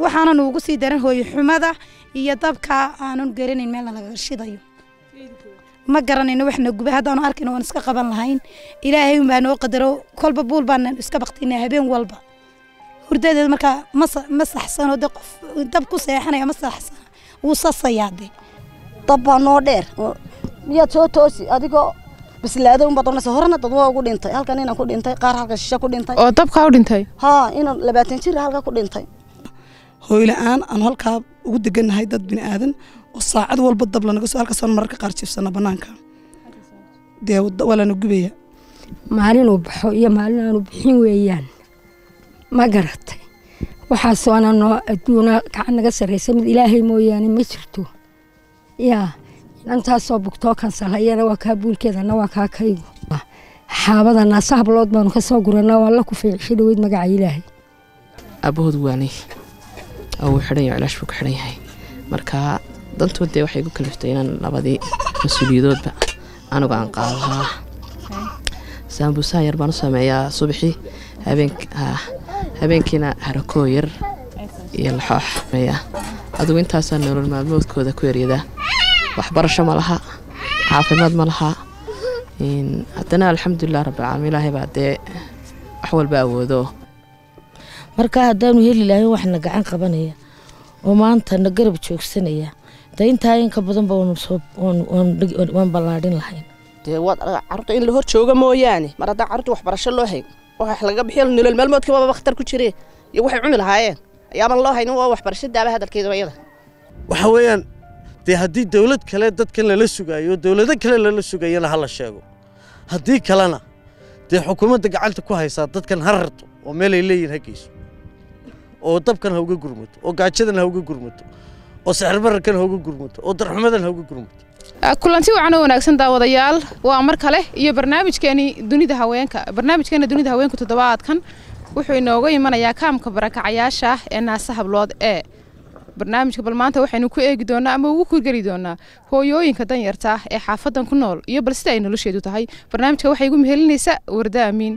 waxaana nuugu sii daran hooyo xumada iyo dabka aanan garanayn meelna laga shidayo ma garanayno waxna guba haddaanu arkayno waan iska qaban lahayn ilaahay unbaa noo qadaro kolba buul baan iska baktinaa habeen walba hurdadeeda markaa ma sa- ma saxsano de qof dab ku seexanaya ma saxsana wuu sasayaa de dab baa noo dheer oo miyaad soo toosi adigoo bislaada unbaad oranaysa horena dad waa ugu dhintay halkan inaan ku dhintay qaar halka shishe ku dhintay oo dabkaa u dhintay haa inaan labaatan jir halka ku dhintay hooyla-aan aan halkaa ugu degannahay dad bini aadan oo saacad walba dab lanaga soo halkaasaan mararka qaar jiifsana bannaanka dee wada- waa lana gubaya maalinuu baxo iyo maalin aanu bixin weeyaan ma garatay waxaasoo ana noo adduuna gacan naga sarraysa mid ilaahay mooyaane ma jirto yaa inantaasoo bugtoo kansalhayana waa kaa buulkeedana waa kaa kaygu xaabada naasa hablood baanu ka soo guranaa waa la ku fiicishay dhaweyd magaca ilaahay aabahood waanay oo uu xidhan yahay cilaash buu ku xidhan yahay marka dantood dee waxay igu kaliftay inaan labadii mas-uuliyadoodba anigu aan qaadahaa saambuusaha yar baan u sameeyaa subaxii habeenk haa, habeenkiina harakoo yar iyo laxoox sameeyaa adigu intaasaa nolol maalmoodkooda ku eryadaa waxbarasho ma laha caafimaad ma laha Een, haddana alxamdulilah rabbilcaalamiin ilaahay baa dee wax walba awoodo marka haddaanu heli lahayn waxna gacan qabanaya oo maanta na garab joogsanaya de intaa inka badanba waanu soo- waan- waan- waan ballaadhin lahayn dee waad arag- carruurta in la hor jooga mooyaane mar haddaan carruurta waxbarasho loo hayn wax laga bixiyo nolol maalmoodkii baba bakhtar ku jiree iyo waxay cuni lahaayeen ayaaban loo haynin waa waxbarasho daaba hadalkeeda iyada waxa weeyaan dee haddii dowlad kale dadkan lala sugaayo dowlado kale lala sugayana ha la sheego haddii kalena dee xukuumadda gacanta ku haysaa dadkan ha rarto oo meelay leeyihin ha geyso oo dabkan ha uga gurmato oo gaajadan ha uga gurmato oo sixirbararkan ha uga gurmato oo darxumadan ha uga gurmato Ah, kulanti wacan oo wanaagsan daawadayaal waa mar kale iyo barnaamijkeeni dunida haweenka barnaamijkeena dunida haweenka toddobaadkan wuxuu inooga imanayaa kaamka barakacayaasha ah ee naasa hablood ee barnaamijka bal maanta waxaynu ku eegi doonaa ama ugu kurgeli doonaa hooyooyinka danyarta ah ee xaafadan ku nool iyo bal sida ay nolosheedu tahay barnaamijka waxay igu mehelinaysaa warda amiin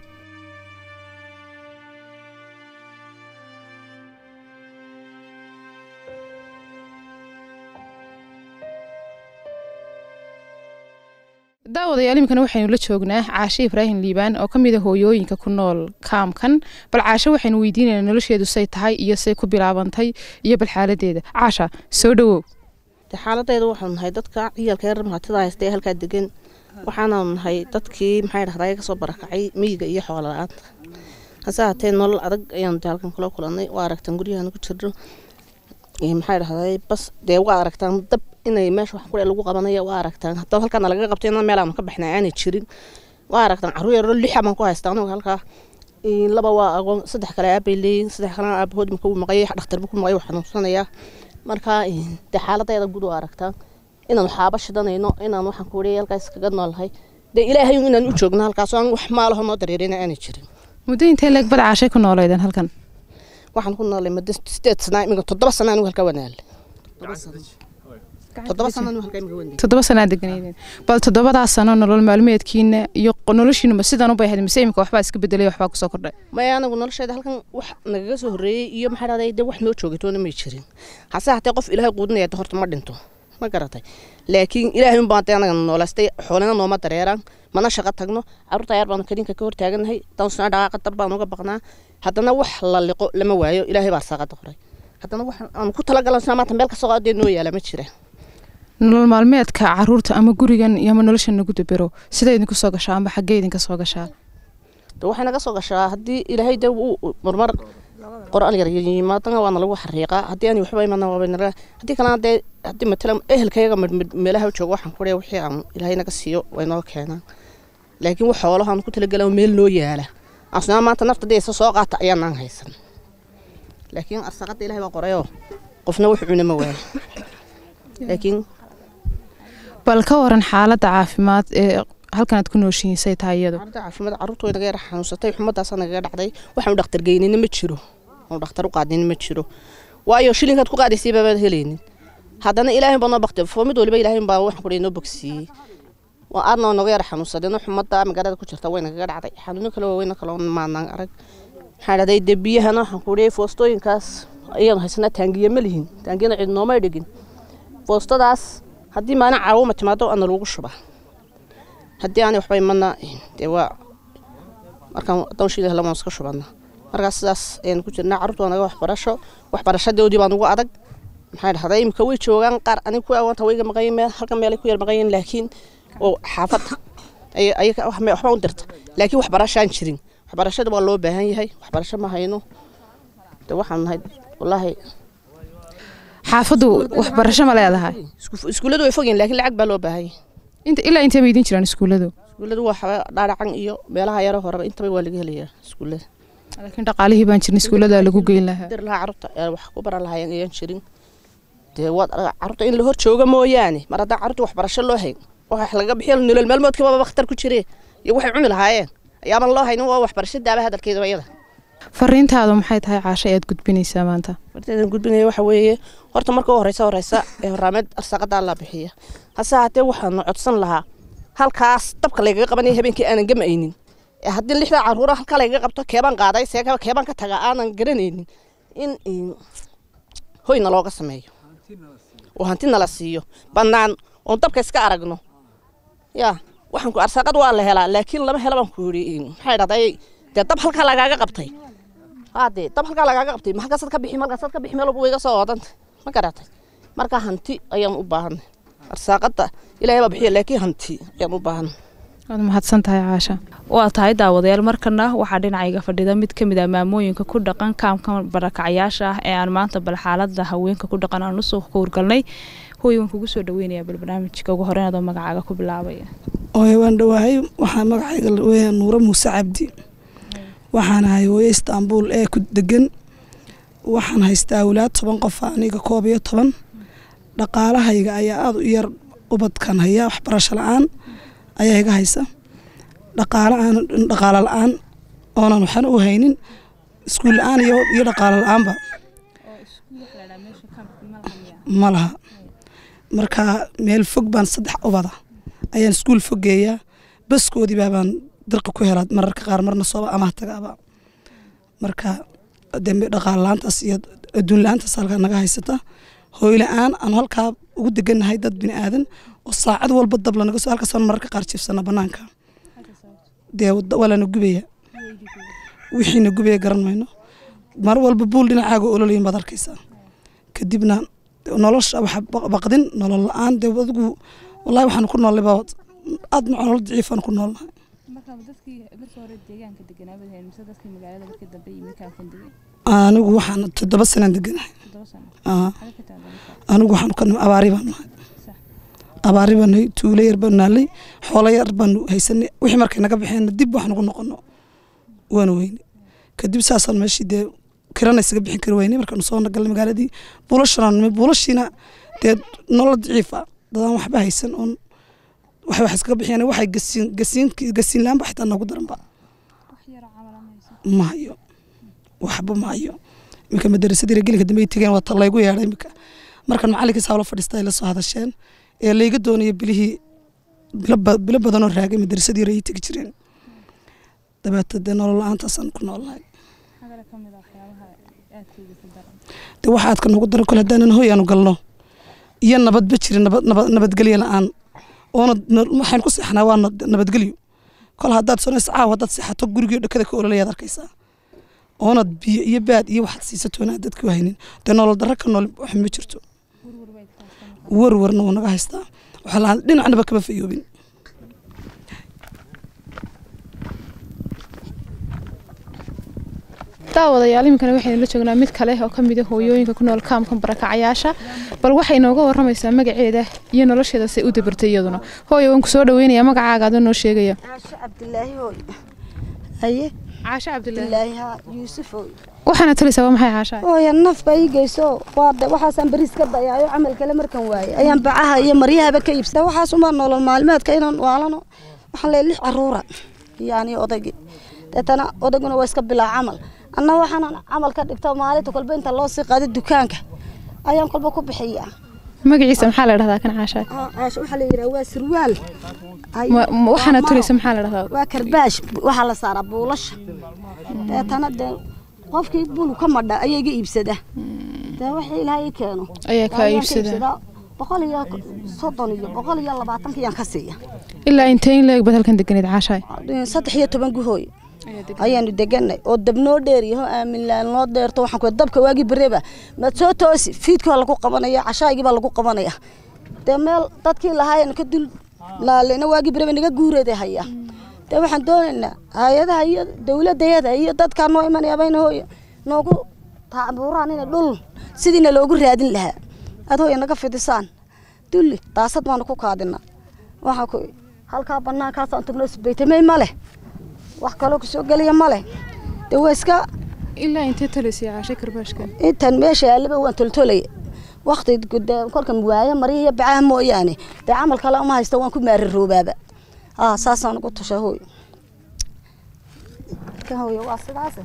daawadayaal iminkana waxaynu la joognaa caashe ibraahim liibaan oo ka mid a hooyooyinka ku nool kaamkan bal caashe waxaynu weydiinaynaa nolosheedu say tahay iyo say ku bilaabantay iyo bal xaaladeeda caasha soo dhowow dee xaaladayda waxaanu nahay dadka ciyaalka yar mahatida haysta ee halkaa degan waxaanaanu nahay dadkii maxay dhahdaa kasoo barakacay miyiga iyo xoola la-aanta hase haatee nolol adag ayaanu dee halkan kula kulannay waa aragtaan guryahan ku jirno iyo maxay dhahdaa bas dee waa aragtaan dab inay meesha wax kule lagu qabanaya waa aragtaan haddaba halkaana laga qabtay inaan meel aanu ka baxnay aanay jirin waa aragtaan carruur yaroo lixa baan ku haystaa anigu halkaa Een, laba waa agoon saddex kale aabay leeyihin saddex kalena aabahood marka uu maqayay dhakhtarba ku maqayay waa xanuunsanayaa marka een, dee xaaladeeda guud waa aragtaa inaan waxaaba shidanayno inaan waxaan ku wariya halkaas kaga noolahay dee ilaahay un inaan u joogno halkaas oo aan wax maalaho noo dareerina aanay jirin muddo intee leeg bad caashay ku nooleydeen halkan waxaan ku noolay muddo sideed sana imiga toddoba sana anigu halkaa wanaale toddoba sana anigu halkaa imiga wanaale toddoba sanaa deganaydeen bal toddobadaas sano nolol maalmeedkiina iyo noloshiinuma sidan u bay ahayd mise imika waxbaa iska bedelay waxbaa kusoo kordhay maya anagu nolosheeda halkan wax nagaga soo horreeyey iyo maxaa dhahday dee wax noo joogatoona may jirin hase hatee qof ilaahay quudinaya de horta ma dhinto ma garatay laakiin ilaahay unbaa dee anaga noolaystay xoolina nooma dareeraan mana shaqo tagno carruurta yar baanu kadinka ka hortaaganahay dawsna dhaqaaqa dab baan uga baqnaa haddana wax la liqo lama waayo ilaahay baa saaqada qoray haddana wax aanu ku talagalansaa maanta meel kasoo qaadee noo yaala ma jira nolol maalmeedka caruurta ama gurigan iyo ama nolosha nagu dabero sida idinku soo gashaa amba xaggee idinka soo gashaa de waxay naga soo gashaa haddii ilaahay de uu marmar qor-aan yar yimaadana waana lagu xariiqaa haddii aan waxba imana waabanaga haddii kalena dee haddii matalan ehelkayaga midmid meelaha jooga waxaan ku leeyahay wixii aan ilaahay naga siiyo way noo keenaan laakiin wax xoolaha aan ku talagalaa meel noo yaala asnaa maanta nafta dee isa soo qaata ayaanaan haysan laakiin arsaqada ilaahay baa qorayoo qofna wax cuna ma waayo laakiin bal ka waran xaaladda caafimaad ee halkan aad ku nooshihiin say tahay iyadu xaaladda caafimaad carruurta way naga yar xanuunsatay xumadaasaa nagaga dhacday waxaanu dhakhtar geynina ma jiro aanu dhakhtar u qaadinin ma jiro waayo shilinkaad ku qaadaysay baabaad helaynin haddana ilaahay baa noo bakti foo mid waliba ilaahay baa waxaan ku noo bogsiiyey waa aadna naga yar xanuunsadeen xumadda magaalada ku jirta way nagaga dhacday xanuuno kale waaweyna kaloo maanaan arag maxaa dhahday dee biyahana waxaan ku leeyay foostooyinkaas ayaan haysanaa taangiye ma lihin taangiyana cid noomay dhigin boostadaas haddii maalin caawuma timaado ana lagu shubaa haddii aanay waxba imana dee waa markaan dawshiida helamaan iska shubana markaas sidaas ayaan ku jirnaa carruurta waa naga waxbarasho waxbarashadoodii baan ugu adag maxay dhahday imika way joogaan qaar aniga ku awaanta wayga maqayin meel halkan meelay ku yar maqayin laakiin oo xaafadda ayaga waxba u dirta laakiin waxbarashaan jirin waxbarashada waa loo baahan yahay waxbarasho ma hayno de waxaan nahay wallaahi xaafaddu waxbarasho ma leedahay iskuulladu way fogyiin laakiin lacag baa loo baahan yahay inta ilaa intee bay idin jiraan iskuulladu iskuulladu waa xaba dhaadhacan iyo meelaha yaro horeba intaba waa laga helayaa iskuullada laakiin dhaqaalihii baan jirin iskuullada lagu geyn lahaa dir lahaa carruurta wax ku baran lahaayeen ayaan jirin dee waad carruurta in la hor jooga mooyaane mar haddaan carruurta waxbarasho loo hayn wax laga bixiyo nolol maalmoodkii baba khatar ku jiree iyo waxay cuni lahaayeen ayaaban loo haynin waa waxbarasho daaba hadalkeeda iyada fariintaadu maxay tahay caasho ayaad gudbinaysaa maanta farteedan gudbinaya waxa weeye horta marka u horeysa horeysa ee horaameed arsaaqadaa la bixiya hase haatee waxaanu codsan lahaa halkaas dabka laygaga qabanaya habeenkii aanan gamaynin haddii lixda caruura halkaa laygaga qabto keebaan qaaday see keebaan ka taga aanan garanaynin in hoyna looga sameeyo oo hanti nala siiyo bannaan oon dabka iska aragno yaa waxaan ku arsaaqad waa la helaa laakiin lama hela baan ku yidhi maxay dhahday dee dab halkaa lagaaga qabtay haadee dab halkaa lagaaga qabtay maxalkaasaad ka bixi malkaasaad ka bixi meel walba wayga soo oodanta ma garatay marka hanti ayaan u baahanay arsaaqada ilaahay baa bixiya laakiin hanti ayaan u baahanay waad mahadsan tahay caasha waa tahay daawadayaal markana waxaa dhinacayga fadhida mid ka mid ah maamooyinka ku dhaqan kaamka barakacyaasha ah ee aan maanta bal xaalada haweenka ku dhaqan aan usoo kowrgalnay hooy waan kugu soo dhaweynayaa bal barnaamijka ugu horeyn adoo magacaaga ku bilaabaya ooye waan dhawaahay waxaa magacayga weya nuuro muuse cabdi waxaan ahay hooye istaanbuul ee ku degan waxaan haystaa awlaad toban qof aniga koob iyo toban dhaqaalahayga ayaa aada u yar ubadkan haya waxbarasho la-aan ayaa iga haysa dhaqaalo aan dhaqaalo la-aan oonan waxna u haynin iskuul la-aan iyo iyo dhaqaalo la-aanba ma laha marka meel fog baan saddex ubada ayaan iskuul fogeeyaa baskoodii baabaan dirqi ku helaa mararka qaar marna sooba amaah tagaaba marka dembe dhaqaalo la-aantaas iyo adduun la-aantaas halkaa naga haysata hooy la-aan aanu halkaa ugu degannahay dad bini aadan oo saacad walba dab lanaga soo halkaasaan mararka qaar jiifsana banaanka dee waa lana gubaya wixiina gubaya garan mayno mar walba buul dhinacaaga ololayin baad arkaysaa kadibna nolosha waxa baqdin nolol la-aan dee adigu wallahi waxaan ku noolnay baa aad nolol daciifaan ku noolnahay anigu waxaan toddoba sanaan deganahay anigu waxaan ka abaari baan nahay abaari baan nahay tuulo yar baan naalay xoolo yar baan haysanay wixii markay naga baxeen dib wax nagu noqono waana weyne kadib saasaan meeshii dee kirana isaga bixin kari weyne markaanu soo nagalnay magaaladii buulashanaan nimay buulashiina dee nolol daciifa dadaan waxba haysan oon wax wax iskaga bixiyeen waxay gasiin gasiin gasiin laanba xitaa noogu daranba ma hayo waxba ma hayo iminka madarasadii gelinka dambe ay tegeen waa ta laygu yeedhay iminka markan macalinkiisa hawlo fadhiista ay la soo hadasheen ee layga doonayo bilihii bilo badanoo raagay madarasadii ay tegi jireen dabeeta dee nolol la-aantaasaan ku noolnahay de waxa aadka noogu daran kole haddaanan hoy aanu galno iyo nabadba jirin nabadgelyo la-aan oona waxaan ku seexnaa waa nabadgelyo kol haddaad sonaysa caaw haddaad seexato gurigii dhakada ka ololayaad arkaysaa oonad biyo iyo baad iyo waxaad siisatoona dadka haynin dee nolol darro ka nool wax ma jirto warwarna wuu naga haystaa waxaa lahaa dhinacnaba kama fayoobin daawadayaal iminkana waxaynu la joognaa mid kale oo ka mid ah hooyooyinka ku nool kaamkan barakacyaasha bal waxay nooga waramaysaa magaceeda iyo nolosheeda say u dabartay iyaduna hooyo waan ku soo dhaweynayaa magacaaga adoo noo sheegaya caasho cabdilaahi hooy haye caasho cabdilaahi haa yuusuf hooy waxaana talaysaa waa maxay caasha hooya naf baa ii geyso waa de waxaasaan bariis ka dayaayo camal kale markan waaye ayaan bacaha iyo maryahaba ka iibsada waxaas umaa nolol maalmeedka inaan waalano waxaan leeyahay lix caruura yani odaygii deetana odayguna waa iska bilaa camal anna waxaan camal ka dhigto maalinta kolba inta loo sii qaado dukaanka ayaan kolba ku bixiyaa magaciisa maxaa la dhahdaa kan caasha caasha waxaa la yidhaha waa surwaal waxaana tulaysa maxaa la dhahdaa waa karbaash waxaa la saaraa buulasha deetana dee qofkii bulu ka madha ayaa iga iibsada dee wixii ilaahay ii keeno Ayaa kaa ayaan ka iibsadaa. iibsadaa. boqol iyo soddon iyo boqol iyo labaatankiyaan ka siiya ilaa intee in leeg baad halkan deganeed caashaay saddex iyo toban guhooy ayaanu deganay oo dab noo dheeriyaho aaminlaan noo dheerto waxaan ku dabka waagii bereba maad soo toosi fiidkii baa lagu qabanaya cashaagii baa lagu qabanaya dee meel dadkii lahaayeen ka dul laalena waagii bereba naga guureeda hayaa dee waxaan doonaynaa hay-adaha iyo dowladayada iyo dadkaa noo imanaya bayna hooya noogu taabuuraan ina dhul sidiina loogu raadin lahaa aad hooya naga fidisaan dulli daasad baanu ku kaadina waxaa ku halkaa banaankaasaan tagno isbaytamey ma leh wax kaloo kusoo geliya ma leh dee waa iska ilaa intee talisay caashay karbaashkan intan meesha yaallaba waan toltolaya wakti guda- kolkan waayo mariya iyo bacaha mooyaane dee camal kale uma haysta waan ku maararoobaaba aa saasaan ugu tusha hooy kan hooyo waa sidaas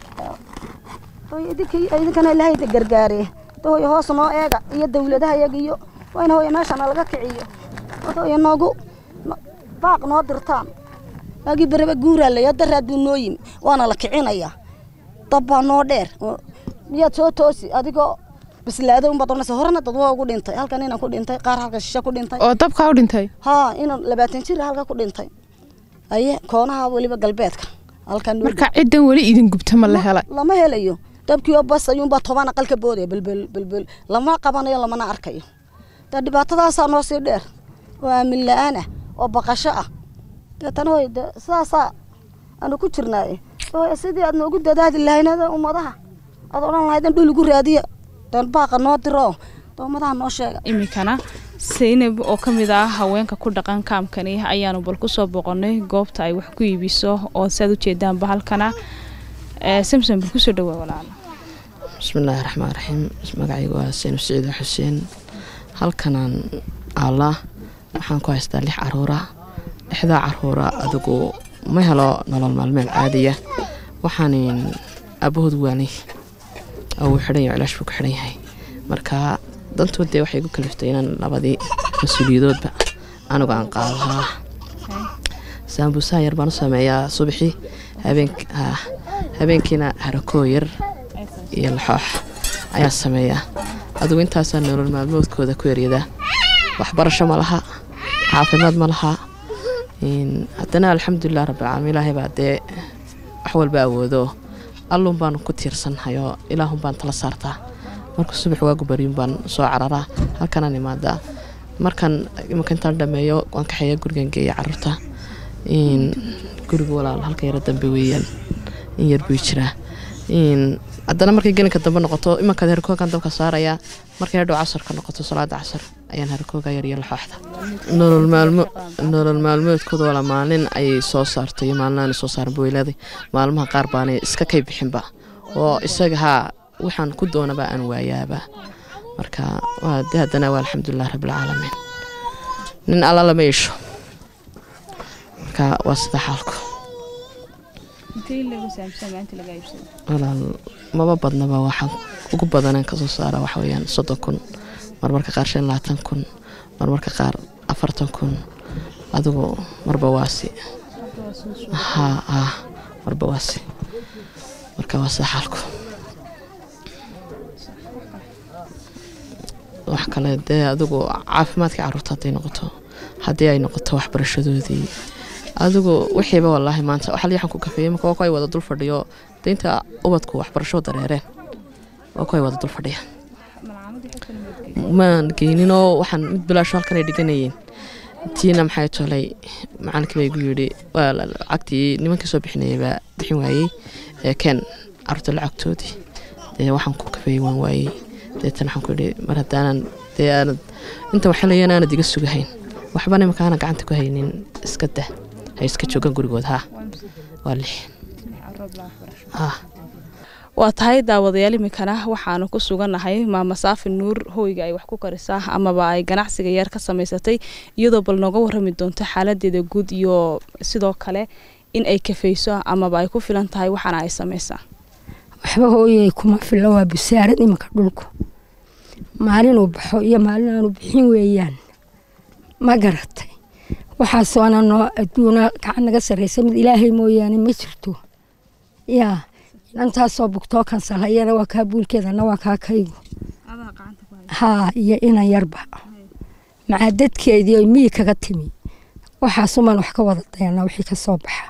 hooyo idinka idinkana ilaahay idin gargaare de hooyo hoos noo eega iyo dawladaha iyaga iyo waa in hooyo meeshana laga kiciyo war hooyo noogu no- baaq noo dirtaan waagii bereba guuraa laya daraad buu noo yimi waana la kicinayaa dab baa noo dheer oo- miyaad soo toosi adigoo bislaado unbaad oranaysa horena dad waa ugu dhintay halkan inaan ku dhintay qaar halka shishe ku dhintay oo dabkaa u dhintay haa inaan labaatan jir halka ku dhintay aye koonaha weliba galbeedka halkan marka ciddan weli idin gubta ma la helay lama helayo dabkiioo bas ayuunbaa toban aqal ka boodaya belbel belbel lama qabanayo lamana arkayo dee dhibaatadaasaa noo sii dheer oo aamin la-aan ah oo baqasho ah deetana hoy de sidaasaa aanu ku jirnaaye hooy sidii aad noogu dadaadi lahaynada ummadaha aad odhan lahaydan dhul igu raadiya dan baaqa noo diro de ummadaha noo sheega iminkana saynab oo ka mid ah haweenka ku dhaqan kaamkani ayaanu bal kusoo boqonnay goobta ay wax ku iibiso oo saad ujeedaanba halkana ee samson bal kusoo dhawaa walaala bismillaahi raxmaan raxiim magacaygu waa seynu siciida xuseen halkanaan allah waxaan ku haystaa lix caruura lixdaa caruura adigu ma helo nolol maalmeed caadiya waxaan aabahood waanay oo uu xidhan yahay cilaash buu ku xidhan yahay marka dantood dee waxay igu kaliftay inaan labadii mas-uuliyadoodba anigu aan qaadahaa saambuusaha yar baan u sameeyaa subaxii habeenk ah, habeenkiina harakoo yar iyo laxoox ayaa sameeyaa adigu intaasaa nolol maalmoodkooda ku eryadaa waxbarasho ma laha caafimaad ma laha Een, haddana alxamdulilah rabbilcaalamiin ilaahay baa dee wax walba awoodo allun baanu ku tiirsanhayoo ilaahun baan tala saartaa marka subax waagu baryun baan soo cararaa halkanaan imaadaa markan imanka intaan dhameeyo waan kaxeeya gurigan geeya carruurta Een, guriga walaal halka yaro dambe weeyaan in yar buu jiraa Een, haddana markay gelinka dambe noqoto imankaad harkoogan dabka saarayaa markay hadhow casarka noqoto salaada casar ayaan harkooga yar iyo laxooxda nolol maalmo nolol maalmoodkooda wala maalin ayay soo saarto iyo maalinaanay soo saaran boylada maalmaha qaar baanay iska kay bixinba oo isaga haa waxaan ku doonaba aan waayaaba marka waa de haddana waa alxamdulilah rabbilcaalamiin nin alla lama yeesho marka waa sida xaalku walaal maba badnaba waxaan ugu badanaan kasoo saara waxa weeyaan soddon kun marmarka qaar shan iyo labaatan kun marmarka qaar afartan kun adigu marba waasi ha ha marba waasi marka waa sida xaalku wax kale dee adigu caafimaadkii carruurta hadday noqoto haddii ay noqoto waxbarashadoodii adigu wixiiba walaahi maanta waxa waxaan ku kafeeyey marka waa ku ay wada dul fadhiyo deynta ubadku waxbarasho dareereen waa ku ay wada dul fadhiya maan geyninoo waxaan mid bilaasho halkan ay dhiganayeen tiina maxay tolay macalinkii baa igu yidhi waa la- lacagtii nimankii soo bixinayay baa bixin waayey ee keen carruurta lacagtoodii dee waxaan ku kafeeyey waan waayey deetan waxaan ku yidhi mar haddaanan dee aanad inta waxelayaan aanad iga sugahayn waxbana imika aanan gacanta ku haynin iska dah hay iska joogaan gurigood ha waa lix ha waa tahay daawadayaal iminkana waxaanu ku sugannahay maama saafi nuur hoyga ay wax ku karisaa amaba ay ganacsiga yar ka samaysatay iyadoo bal nooga warrami doonto xaaladeeda guud iyo sidoo kale in ay kafayso amaba ay ku filan tahay waxaana ay samaysaa waxba hooyay kuma filla waa busaarad iminka dhulku maalinuu baxo iyo maalin aanu bixin weeyaan ma garatay waxaasoona noo adduuna gacan naga sarraysa mid ilaahay mooyaane ma jirto yaa inantaasoo bugtoo kansalhayana waa kaa buulkeedana waa kaa kaygu haa iyo inan yarba macaa dadkeedii oy miyi kaga timi waxaasumaan wax ka wada dayanaa wixii ka soo baxa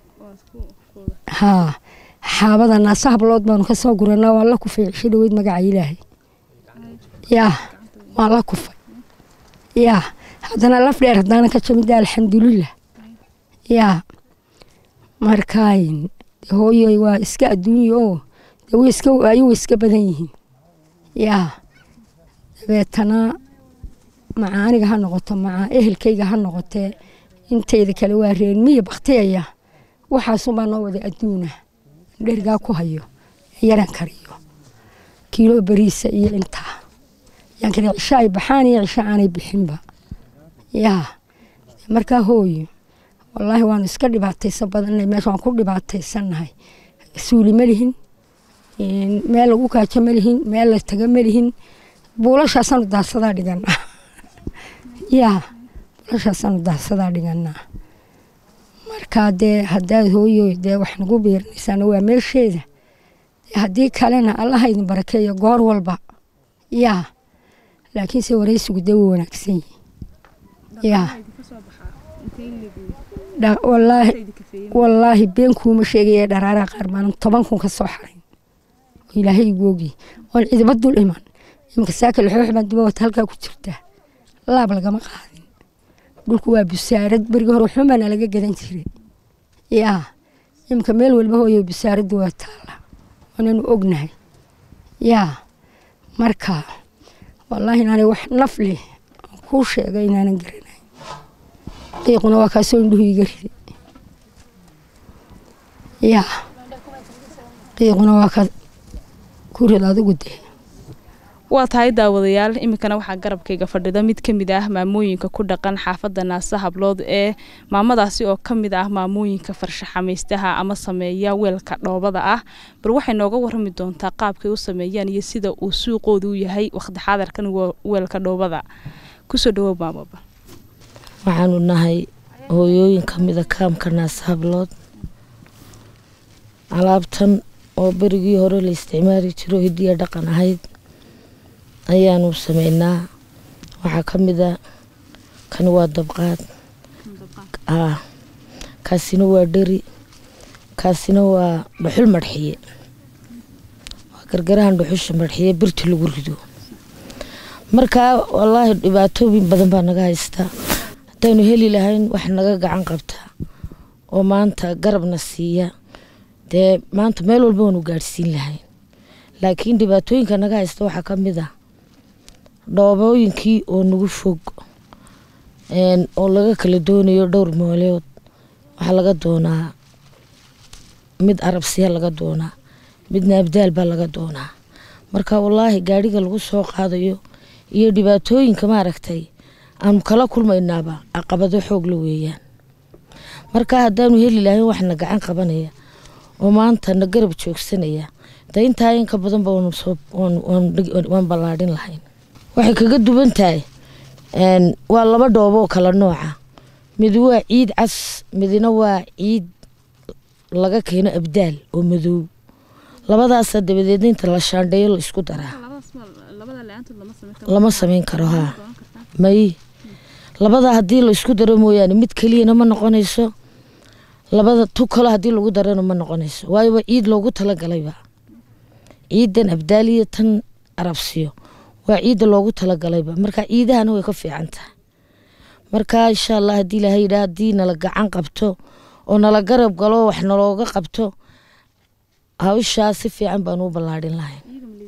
haa xaabada naasa hablood baanu ka soo guranaa waan la kufay cisho dhaweyd magaca ilaahay yaa waan la kufay yaa haddana laf dheer haddaanan ka jamida alxamdulilah yaa markaayn hooyoy waa iska adduunya oo de way iska waayo way iska badan yihiin yaa dabeetana maca aniga ha noqoto maca ehelkayga ha noqotee intayda kale waa reen miya baktiyaya waxaasumaa noo wada adduuna dherigaa ku hayo yaran kariyo kiilo beriisa iyo intaa yaan kale cisho ay baxaan iyo cisho aanay bixinba yaa markaa hooyo wallaahi waanu iska dhibaataysan badannahay meesha waan ku dhibaataysannahay suuli ma lihin meel lagu kaajo ma lihin meel la taga ma lihin buulashaasaanu daadsadaa dhiganaa yaa buulashaasaanu daadsadaa dhiganaa markaa dee haddaad hooyo dee wax nagu biirinaysaana waa meesheeda haddii kalena allaha idin barakeeyo goor walba yaa laakiinse waraysigu dee wuu wanaagsan yihi yaa wallaahi wallaahi been kuuma sheegaya dharaaraha qaar maanan toban kun ka soo xarayn oo ilaahay igu ogi oon cidiba dul iman iminka saaka lixoox baan duba wata halkaa ku jirtaa laab lagama qaadin dhulku waa busaarad berigi hore waxumaana laga gadan jiray yaa iminka meel walba hooyo busaaraddu waa taalla waananu ognahay yaa marka wallaahi inaanay wax naf leh aan kuu sheega inaanan garanayn qiiquna waa kaasoo indhuhu iga riday yaa qiiquna waa ka ku rid adigu dee waa tahay daawadayaal iminkana waxaa garabkayga fadhida mid ka mid ah maamooyinka ku dhaqan xaafadda naasa hablood ee maamadaasi oo ka mid ah maamooyinka farshaxamaystaha ama sameeya weelka dhoobada ah bal waxay nooga warrami doontaa qaabkay u sameeyaan iyo sida uu suuqoodu u yahay waqti xaadarkan weelka dhoobada kusoo dhawow maamaba waxaanu nahay hooyooyin ka mida kaamka naasa hablood alaabtan oo berigii hore la isticmaali jiro hidiya dhaqan ahayd ayaanu sameynaa waxaa ka mida kan waa dabqaad kaasina waa dheri kaasina waa dhuxul marxiye waa gargarahan dhuxusha marxiye birta lagu rido markaa wallaahi dhibaatooyin badan baa naga haystaa haddaanu heli lahayn wax naga gacan qabtaa oo maanta garabna siiya dee maanta meel walba waanu gaadhsiin lahayn laakiin dhibaatooyinka naga haysta waxaa ka mid ah dhoobooyinkii oo nagu fog oo laga kala doonayo dhowr mooleod waxaa laga doonaa mid arabsiya laga doonaa midna abdaal baa laga doonaa marka wallaahi gaadhiga lagu soo qaadayo iyo dhibaatooyinka maaragtay aanu kala kulmaynaaba caqabado xoog la weeyaan marka haddaanu heli lahayn waxna gacan qabanaya oo maanta na garab joogsanaya de intaa inka badanba waan ballaadhin lahayn waxay kaga duwan tahay waa laba dhoobo oo kala nooca mid waa ciid cas midna waa ciid laga keeno abdaal oo madow labadaasa dabadeedna inta la shaandheeyo la isku daraa lama samayn karo haa may labada haddii la isku daro mooyaane mid keliyana ma noqonayso labada tu kalo haddii lagu darana ma noqonayso waayo waa ciid loogu talagalayba ciidan abdaaliya tan arabsiyo waa ciidda loogu talagalayba marka ciidahana way ka fiican tahay marka insha allah haddii ilahay yidhaha haddii nala gacan qabto oo nala garab galo wax nalooga qabto hawshaa si fiican baan u ballaadhin lahayn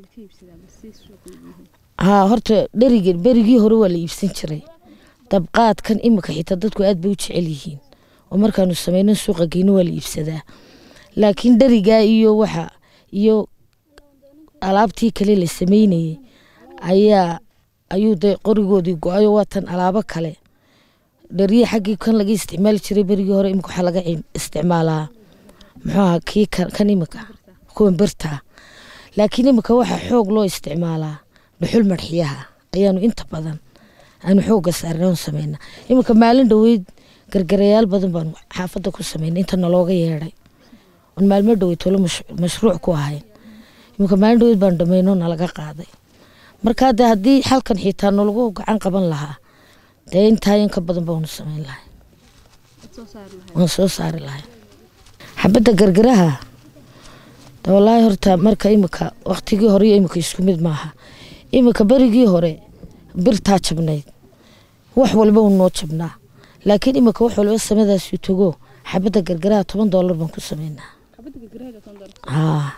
haa horta dherigi berigii hore waa la iibsan jiray dabqaadkan imika xitaa dadku aad bay u jecel yihiin oo markaanu sameyno suuqa geyno waa la iibsadaa laakiin dherigaa iyo waxa iyo alaabtii kale la sameynayay ayaa ayuu de qorigoodii go-ayo waatan alaabo kale dheriya xaggii kan laga isticmaali jiray berigii hore imika waxaa laga isticmaalaa muxuu aha kii kan imika kuwan birtaa laakiin imika waxaa xoog loo isticmaalaa dhuxul marxiyaha ayaanu inta badan aanu xooga saarna sameynaa iminka maalin dhoweyd gargarayaal badan baanu xaafadda ku sameynay inta nalooga yeedhay on maalmo dhowey tolo mashruuc ku ahayn iminka maalin dhaweyd baan dhammayno nalaga qaaday markaa dee haddii halkan xitaa nalagu gacan qaban lahaa dee intaa in ka badan baanu samayn lahay waan soo saari lahay xabadda gargaraha de wallaahi horta marka imika waktigii hore iyo imika isku mid maaha imika berigii hore birtaa jabnayd wax walba uu noo jabnaa laakiin imika wax walba samadaasi tago xabadda gargaraha toban doolar baan ku sameynaa haa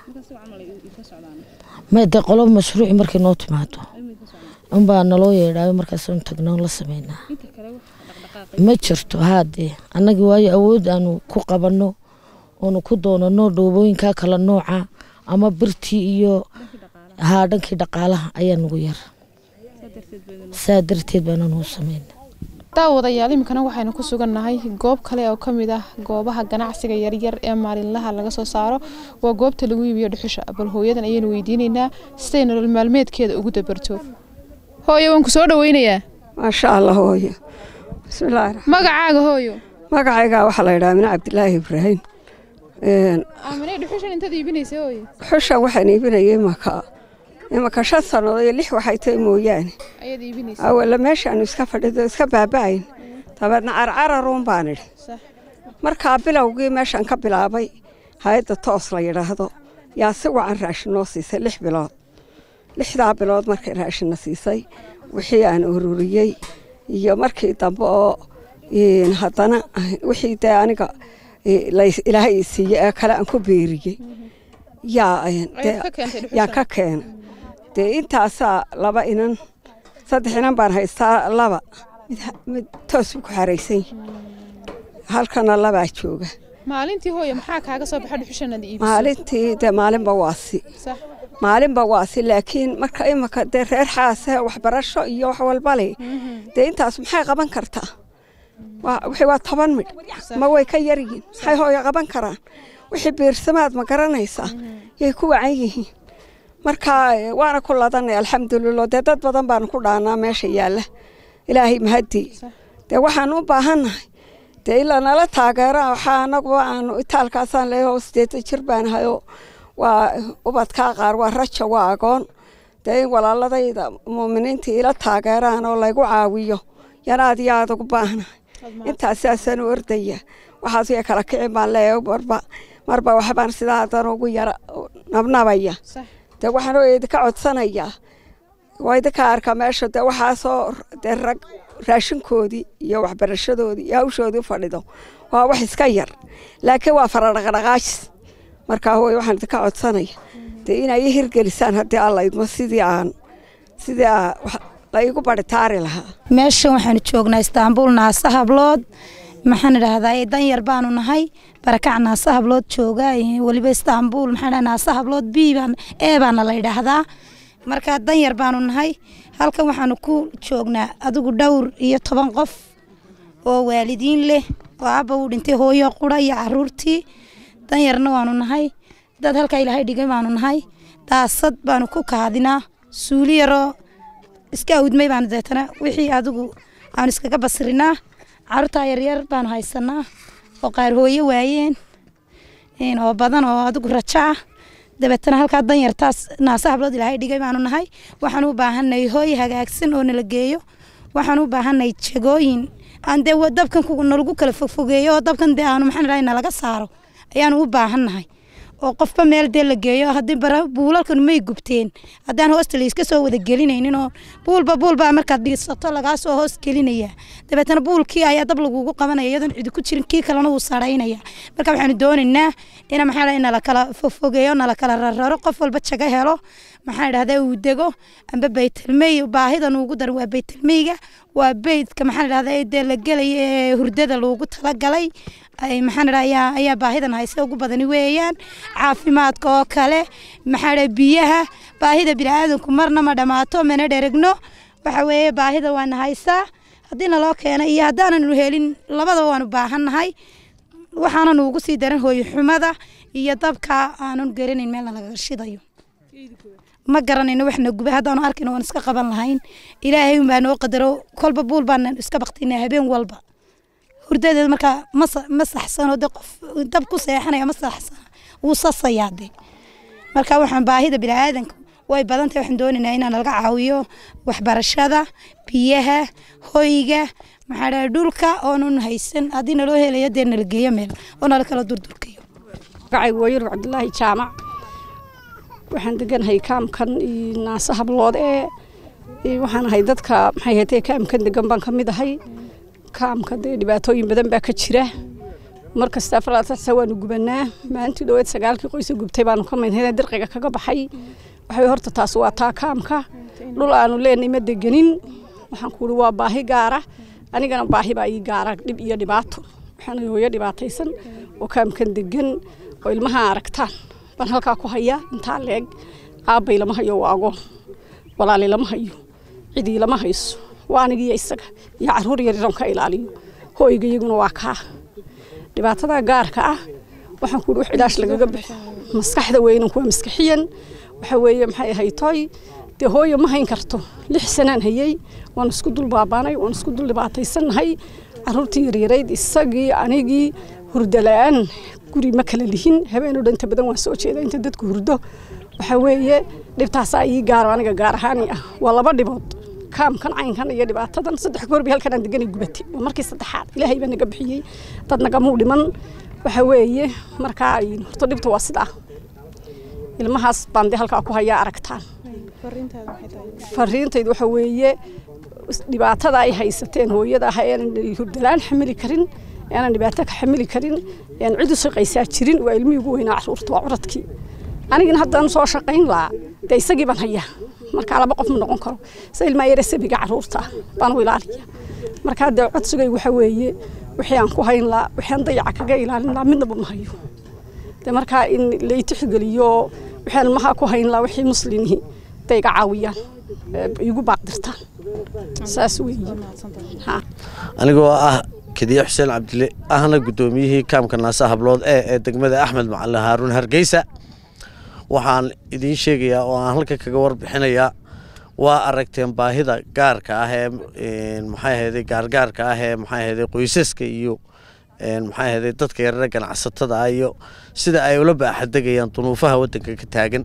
ma dee qolo mashruuci markay noo timaado unbaa naloo yeedhaayo markaasanu tagno la sameynaa ma jirto haadee annagii waayo awood aanu ku qabanno oonu ku doonano dhoobooyinka kala nooca ama birtii iyo haa dhankii dhaqaalaha ayaa nagu yar saa darteed baananu sameyna daawadayaal iminkana waxaynu ku sugannahay goob kale oo ka mid ah goobaha ganacsiga yaryar ee maalinlaha laga soo saaro waa goobta lagu iibiyo dhuxusha bal hooyadan ayaynu weydiinaynaa siday nolol maalmeedkeeda ugu dabarto hooyo waan ku soo dhaweynayaa maasha allah hooyo bismillaahi raxmaan magacaaga hooyo magacayga waxaa la yidhaha amine cabdilaahi ibraahim aaminay dhuxushan intaad iibinaysa hooyo dhuxushan waxaan iibinayay imaka imaka shan sannadood iyo lix waxay tahay mooyaane ayaad iibinaysa awalla meeshaanu iska fadhido iska baaba'ayn dabeedna carcararuun baan idhi sax markaa bilowgii meeshaan ka bilaabay hay-adda toos la yidhaahdo yaa si wacan raashin noo siisay lix bilood lixdaa bilood markay raashinna siisay wixii aan ururiyey iyo markii dambe oo haddana wixii dee aniga ilaahay i siiye ee kale aan ku beeriyey yaa yaa ka keena dee intaasaa laba inan saddex inan baan haystaa laba mid toos buu ku xaraysan yahay halkana labaa jooga maalintii hooyo maxaa kaaga soo baxa dhuxushanaad iibiso maalintii dee maalinba waasi sax maalinba waasi laakiin marka imika dee reer xaase waxbarasho iyo wax walba leh dee intaas maxay qaban kartaa wixii waa toban midh ma way ka yar yihiin maxay hooyo qaban karaan wixii biirsamaad ma garanaysaa yay ku wacan yihiin marka waana ku ladanay alxamdulilah dee dad badan baanu ku dhaanaa meesha yaalla ilaahay mahadii dee waxaan u baahannahay dee ilaa nala taageera waxaa anaguba aanu itaalkaasaan leeyahay oo sideetan jir baan ahayoo waa ubadkaa qaar waa raja waa agoon dee in walaaladayda muuminiinta ila taageeraan oo laygu caawiyo yan aad iyo aad ugu baahnahay intaas saasaan u ordaya waxaas way kala kicin baan leeyahay marba marba waxbaan sidaa haddana ugu yara nabnabaya dee waxaan oo idinka codsanayaa waa idinka arka meesha dee waxaasoo dee rag raashinkoodii iyo waxbarashadoodii iyo hawshoodii u fadhido waa wax iska yar laakiin waa faradhaqdhaqaajis markaa hooy waxaan idinka codsanaya dee inay i hirgelisaan haddii alla idmo sidii aan sidii la igu baritaari lahaa meeshan waxaanu joognaa istaanbul naasa hablood maxaan idhaahdaa danyar baanu nahay barakac naasa hablood jooga weliba istaanbul maxaan dhaha naasa hablood b baan ee baana la yidhaahdaa marka danyar baanu nahay halkan waxaanu ku joognaa adigu dhowr iyo toban qof oo waalidiin leh oo aabba uu dhintay hooyo qura iyo caruurtii danyarna waanu nahay dad halkaa ilaahay dhigay baanu nahay daasad baanu ku kaadinaa suuli yaroo iska awdmay baanu deetana wixii adigu aanu iskaga basirinaa caruurtaa yaryar baanu haysanaa oo qaar hooyo waayeen oo badan oo adigu rajo ah dabeetana halkaa danyartaas naasa hablood ilaahay dhigay baanu nahay waxaan u baahanay hooy hagaagsan oo nala geeyo waxaan u baahanay jagooyin aan dee dabkan nalagu kala fogfogeeyo oo dabkan dee aanu maxaan dhahay nalaga saaro ayaanu u baahannahay oo qofba meel dee la geeyo haddii bara buulalkan may gubteen haddaan hoosta la iska soo wada gelinaynin oo buulba buulbaa markaad dhisato lagaa soo hoos gelinaya dabeetana buulkii ayaa dab lagugu qabanaya iyadoon cidi ku jirin kii kalena wuu saraynaya marka waxaanu doonaynaa ina maxaa dhahay nala kala fofogeeyo nala kala rararo qof walba jago helo maxaan idhahdaa uu dego amba baytalmey baahidan ugu dar waa baytalmeyga waa beydka maxaan idhahdaa dee la gelaya ee hurdada loogu talagalay maxaan idhaha ayaa ayaa baahidan hayse ugu badani weeyaan caafimaadka oo kale maxaa dhaha biyaha baahida bini'aadanku marna ma dhammaato mana dheregno waxa weeye baahida waana haysaa haddii naloo keena iyo haddaananu helin labadaba waanu baahannahay waxaananu ugu sii daran hooyo xumada iyo dabka aanan garanayn meelna laga shidayo ma garanayno waxna gubay haddaanu arkayno waan iska qaban lahayn ilaahay unbaa noo qadaro kolba buul baan iska baktinaa habeen walba hurdadeeda markaa ma saxsano de qof dab ku seexanaya ma saxsana wuu sasayaa de marka waxaan baahida biniaadanka way badan tahay waxaan doonaynaa inaan laga caawiyo waxbarashada biyaha hoyga maxaa dhahay dhulka oonun haysan haddii naloo helayo dee nala geeyo meel oo nala kala durdurkayo magacaygu waa yurub cabdulaahi jaamac waxaan deganahay kaamkan iyo naasa hablood ee iyo waxaan ahay dadka maxay hatee kaamkan degan baan ka mid ahay kaamka dee dhibaatooyin badan baa ka jira markasta afaraatasa waanu gubanaa maalintii dhoweed sagaalkii qoysa gubtay baanu ka midnay dirqiga kaga baxay waxay horta taas waa taa kaamka dhul aanu leenay ma deganin waxaan kuuhi waa baahi gaara anigana baahi baa ii gaara dhib iyo dhibaato waxaan hooyo dhibaataysan oo kaamkan degan oo ilmaha aragtaan baan halkaa ku hayaa intaa leeg aabbay lama hayo waa agoon walaali lama hayo cidii lama hayso waa anigiyo isaga iyo caruur yariran ka ilaaliyo hooyga iyaguna waa kaa dhibaatada gaarka ah waxaan kuuhi wax cilaash lagaga bixo maskaxda weynanku waa maskaxiyan waxa weeye maxay ahay toy dee hooyo ma hayn karto lix sanaan hayey waan isku dul baabaanay waan isku dul dhibaataysannahay caruurtii yaryarayd isagii anigii hurdo la-aan guri ma kala lihin habeenoo dhan inta badan waan soo jeeda inta dadku hurdo waxa weeye dhibtaasaa ii gaaro aniga gaar ahaani ah waa laba dhibood kaamkan caynkan iyo dhibaatadan saddex goor bay halkan aan deganay gubatay waa markii saddexaad ilaahay baa naga bixiyey dad nagamuu dhiman waxa weeye markaa horta dhibta waa sidaa ilmahaas baan dee halkaa ku hayaa aragtaan fariintaydu waxa weeye dhibaatada ay haysateen hooyada ah aanan hurdalaan xamili karin aanan dhibaato ka xamili karin aan cid u shaqaysaa jirin waa ilmihii ugu weynaa caruurta waa curadkii anigina haddaan soo shaqayn lahaa dee isagii baan hayaa markaa laba qof ma noqon karo se ilmaa yare sabiga caruurta baan u ilaaliya markaa dee codsigay waxa weeye wixii aan ku hayn lahaa wixii aan dayaca kaga ilaalin lahaa midnaba ma hayo dee markaa in la itixgeliyo wixii ilmaha ku hayn lahaa wixii muslimihii day iga caawiyaan igu baaqdirtaan saas weeye anigoo ah kadiye xuseen cabdile ahna guddoomiyihii kaamka naasa hablood ee ee degmada axmed macalin haaruun hargeysa waxaan idiin sheegayaa oo aan halka kaga warbixinayaa waa aragteen baahida gaarka ah ee maxay ahayday gaargaarka ah ee maxay ahayday qoysaska iyo maxay ahayday dadka yarare ganacsatada ah iyo sida ay ula baaxadegayaan dunuufaha waddanka ka taagan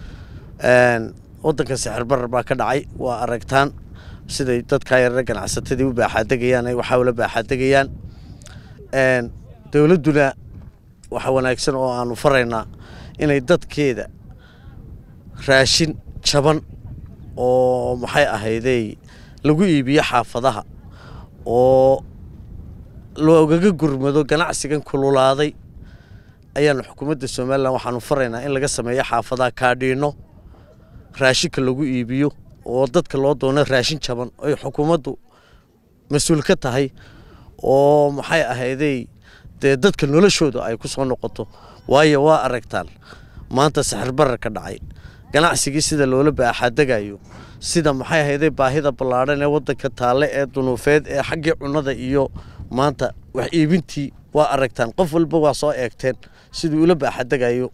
waddanka sixir barar baa ka dhacay waa aragtaan siday dadka yarare ganacsatadii u baaxaadegayaan ay waxaa ula baaxaadegayaan dowladduna waxa wanaagsan oo aanu faraynaa inay dadkeeda raashin jaban oo maxay ahayday lagu iibiyo xaafadaha oo loogaga gurmado ganacsigan kululaaday ayaanu xukuumadda somalilan waxaanu faraynaa in laga sameeyo xaafadaha kaadhiino raashinka lagu iibiyo oo dadka loo doono raashin jaban ay xukuumaddu mas-uul ka tahay oo maxay ahayday dee dadka noloshooda ay ku soo noqoto waayo waa aragtaan maanta saxir barar ka dhacay ganacsigii sida loola baaxadegayo sida maxay ahayday baahida ballaadhan ee waddanka taalle ee dunuufeed ee xaggii cunnada iyo maanta wax iibintii waa aragtaan qof walba waa soo eegteen siduu ula baaxadegayo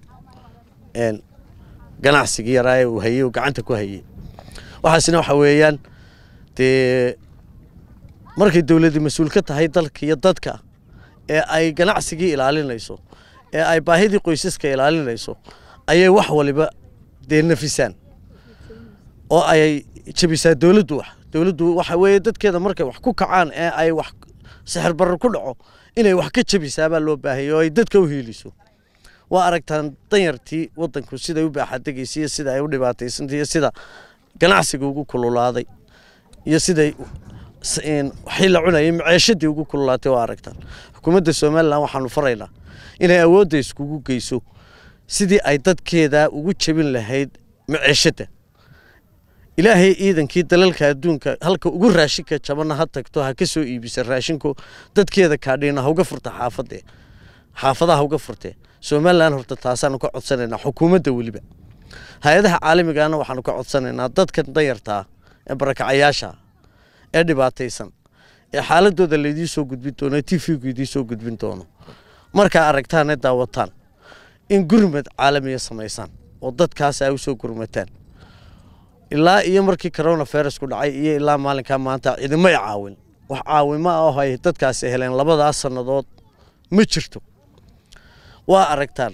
ganacsigii yaraa uu hayey uu gacanta ku hayey waxaasina waxa weeyaan dee markay dowladdi mas-uul ka tahay dalka iyo dadka ee ay ganacsigii ilaalinayso ee ay baahidii qoysaska ilaalinayso ayay wax waliba dee nafisaan oo ay jabisaa dowladdu wax dowladdu waxa weeye dadkeeda markay wax ku kacaan ee ay wax sixir barar ku dhaco inay wax ka jabisaabaa loo baahaya oo ay dadka u hiiliso waa aragtaan danyartii waddanku siday u baaxadegaysay iyo sida ay u dhibaataysantay iyo sida ganacsiga ugu kululaaday iyo siday waxii la cunayay maceeshadii ugu kululaatay waa aragtaan xukuumadda somalilan waxaanu faraynaa inay awoodda iskugu geyso sidii ay dadkeeda ugu jebin lahayd maceeshadda ilaahay ciidankii dalalka adduunka halka ugu raashinka jabanna ha tagto ha ka soo iibisa raashinku dadkeeda kaadhiina hauga furta xaafadee xaafadaha hauga furtee somalilan horta taasaanu ka codsanaynaa xukuumadda weliba hay-adaha caalamigaana waxaanu ka codsanaynaa dadkan danyartaa ee barakacayaasha ee dhibaataysan ee xaaladooda laydii soo gudbin doono t v-gu idii soo gudbin doono markaa aragtaan ee daawataan in gurmad caalamiya samaysaan oo dadkaas ay u soo gurmataan ilaa iyo markii corona virusku dhacay iyo ilaa maalinkaa maanta cidimay caawin wax caawimo ah ay dadkaasi heleen labadaas sannadood ma jirto waa aragtaan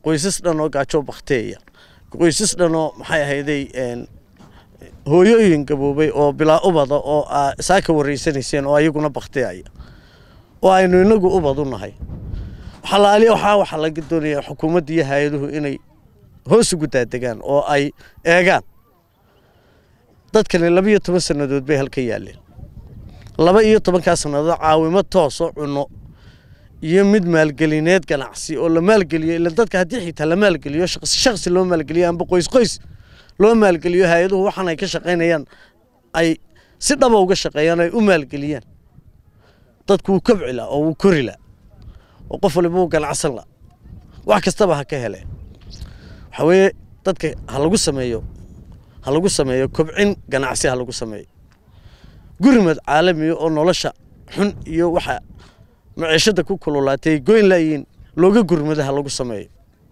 qoysas dhan oo gaajo bakteeya qoysas dhan oo maxay ahayday hooyooyin gaboobay oo bilaa ubada oo aa saa ka waraysanayseen oo ayaguna bakteaya oo aynu inagu ubad u nahay xalaaliya waxaa waxaa laga doonayaa xukuumadda iyo hay-aduhu inay hoos ugu daadegaan oo ay eegaan dadkani laba iyo toban sannadood bay halka yaaleen laba iyo tobankaa sannadood caawimo tooso cunno iyo mid maalgelineed ganacsi oo la maalgeliyo ila dadka haddii xitaa la maalgeliyo shaqsi shaqsi loo maalgeliyo amba qoys qoys loo maalgeliyo hay-aduhu waxaan ay ka shaqaynayaan ay si dhaba uga shaqeeyaan ay u maalgeliyaan dadku wuu kobci la oo wuu kori la oo qof waliba wuu ganacsan la wax kastaba ha ka heleen waxaa weeye dadka ha lagu sameeyo ha lagu sameeyo kobcin ganacsi ha lagu sameeyo gurmad caalamiya oo nolosha xun iyo waxa maciishada ku kululaatay goyn laayiin looga gurmada ha lagu sameeyo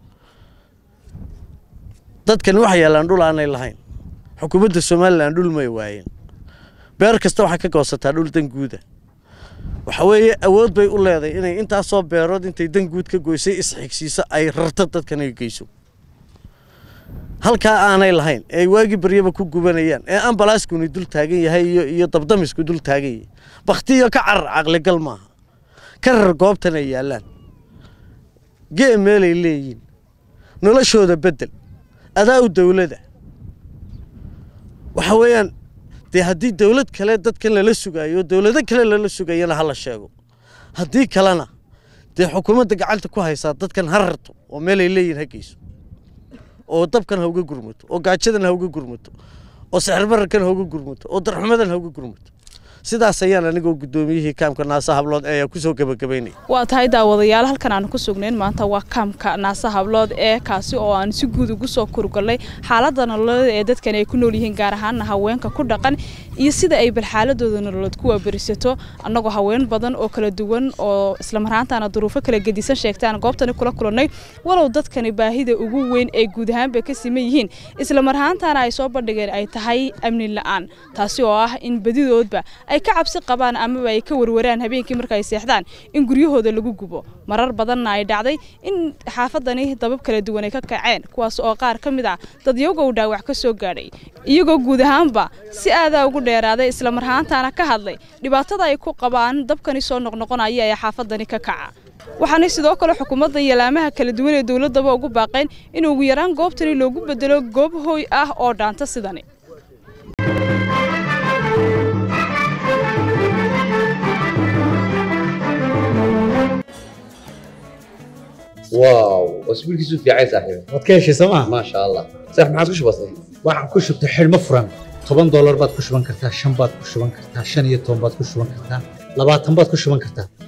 dadkani waxay yaalaan dhul aanay lahayn xukuumadda somalilan dhul may waayeen beer kasta waxay ka goosataa dhul danguuda waxa weeye awood bay u leedahay inay intaasoo beerood intay danguud ka goysay isxigsiiso ay rarto dadkan ay geyso halkaa aanay lahayn ee waagii baryaba ku gubanayaan ee ambalaaskuni dul taagan yahay iyo iyo dabdamisku dul taagan yahay baktiyo ka carar caqligal maaha ka rar goobtan ay yaallaan gee meelay leeyihin noloshooda beddel adaa u dowlada waxa weeyaan dee haddii dowlad kale dadkan lala sugaayo dowlado kale lala sugayana ha la sheego haddii kalena dee xukuumadda gacanta ku haysaa dadkan ha rarto oo meelay leeyihin ha geyso oo dabkan ha uga gurmato oo gaajadan ha uga gurmato oo sixirbararkan ha uga gurmato oo darxumadan ha uga gurmato sidaas ayaan anigoo guddoomiyihii kaamka naasa hablood ee kusoo gebagabaynaya waa tahay daawadayaal halkan aan ku sugnayn maanta waa kaamka naasa hablood ee kaasi oo aan si guud ugu soo kurgalnay xaaladda nololeed ee dadkan ay ku nool yihiin gaar ahaana haweenka ku dhaqan iyo sida ay balxaaladooda nololeed ku waaberisato annagoo haween badan oo kala duwan oo islamaraantaana duruufo kala gedisan sheegtaan goobtani kula kulannay walow dadkani baahida ugu weyn ay guud ahaanba ka siman yihiin islamarahaantaana ay soo bandhigeen ay tahay amni la-aan taasi oo ah in badidoodba ay ka cabsi qabaan amaba ay ka warwaraan habeenkii marka ay seexdaan in guryahooda lagu gubo marar badanna ay dhacday in xaafadani dabab kala duwan ay ka kaceen kuwaas oo qaar ka mid ah dad iyagow dhaawac ka soo gaadhay iyagoo guud ahaanba si aadaa ugu dheeraaday islamarhaantaana ka hadlay dhibaatada ay ku qabaan dabkani soo noqnoqonaya ee xaafadani ka kaca waxaana sidoo kale xukuumadda iyo laamaha kala duwan ee dowladdaba ugu baaqeen in ugu yaraan goobtani loogu bedelo goob hooy ah oo dhaanta sidani واو واسبوع كيسو في عايز صاحبي waad ka heshay sooma ما شاء الله صح ما عادش بسيط waxaan ku shubtay xidhmo furan toban doolar baad ku shuban kartaa shan baad ku shuban kartaa shan iyo toban baad ku shuban kartaa labaatan baad ku shuban kartaa